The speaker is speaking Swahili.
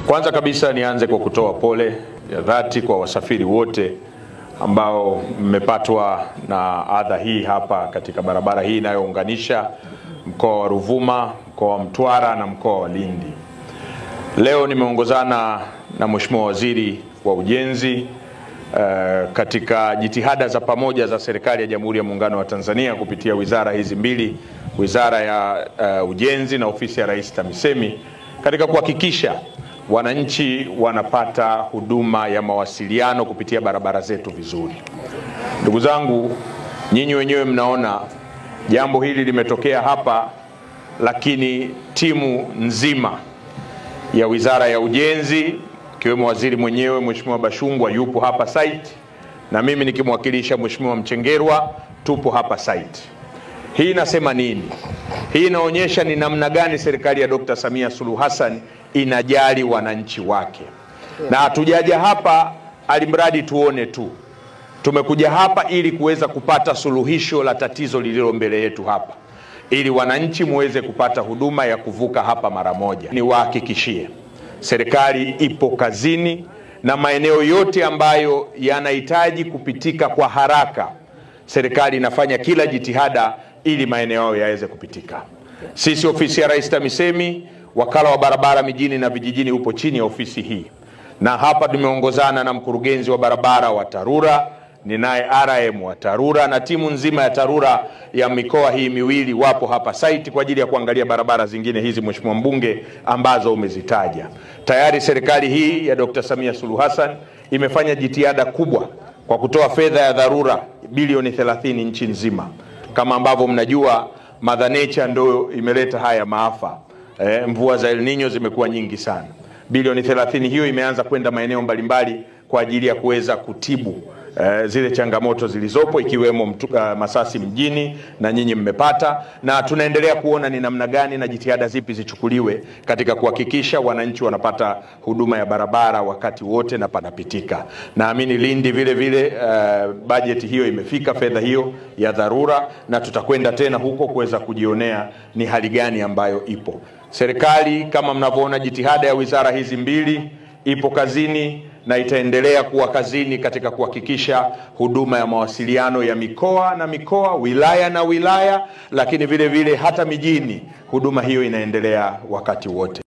Kwanza kabisa nianze kwa kutoa pole ya dhati kwa wasafiri wote ambao mmepatwa na adha hii hapa katika barabara hii inayounganisha mkoa wa Ruvuma, mkoa wa Mtwara na mkoa wa Lindi. Leo nimeongozana na Mheshimiwa Waziri wa Ujenzi uh, katika jitihada za pamoja za serikali ya Jamhuri ya Muungano wa Tanzania kupitia wizara hizi mbili, Wizara ya uh, Ujenzi na Ofisi ya Rais TAMISEMI katika kuhakikisha wananchi wanapata huduma ya mawasiliano kupitia barabara zetu vizuri. Ndugu zangu, nyinyi wenyewe mnaona jambo hili limetokea hapa, lakini timu nzima ya Wizara ya Ujenzi ikiwemo waziri mwenyewe Mheshimiwa Bashungwa yupo hapa site na mimi nikimwakilisha Mheshimiwa Mchengerwa tupo hapa site. Hii inasema nini? Hii inaonyesha ni namna gani serikali ya Dr. Samia Suluhu Hassan inajali wananchi wake, na hatujaja hapa alimradi tuone tu. Tumekuja hapa ili kuweza kupata suluhisho la tatizo lililo mbele yetu hapa, ili wananchi muweze kupata huduma ya kuvuka hapa mara moja. Niwahakikishie serikali ipo kazini na maeneo yote ambayo yanahitaji kupitika kwa haraka, serikali inafanya kila jitihada ili maeneo hayo yaweze kupitika. Sisi ofisi ya Rais TAMISEMI, wakala wa barabara mijini na vijijini upo chini ya ofisi hii, na hapa tumeongozana na mkurugenzi wa barabara wa TARURA, ninaye RM wa TARURA na timu nzima ya TARURA ya mikoa hii miwili wapo hapa site kwa ajili ya kuangalia barabara zingine hizi, Mheshimiwa Mbunge, ambazo umezitaja. Tayari serikali hii ya Dr. Samia Suluhu Hassan imefanya jitihada kubwa kwa kutoa fedha ya dharura bilioni 30 nchi nzima. Kama ambavyo mnajua, Mother Nature ndio imeleta haya maafa. Eh, mvua za El Nino zimekuwa nyingi sana. Bilioni 30 hiyo imeanza kwenda maeneo mbalimbali kwa ajili ya kuweza kutibu eh, zile changamoto zilizopo ikiwemo mtu, uh, Masasi mjini na nyinyi mmepata, na tunaendelea kuona ni namna gani na jitihada zipi zichukuliwe katika kuhakikisha wananchi wanapata huduma ya barabara wakati wote na panapitika. Naamini Lindi vile vile uh, bajeti hiyo imefika, fedha hiyo ya dharura, na tutakwenda tena huko kuweza kujionea ni hali gani ambayo ipo. Serikali kama mnavyoona, jitihada ya wizara hizi mbili ipo kazini na itaendelea kuwa kazini katika kuhakikisha huduma ya mawasiliano ya mikoa na mikoa, wilaya na wilaya, lakini vile vile hata mijini, huduma hiyo inaendelea wakati wote.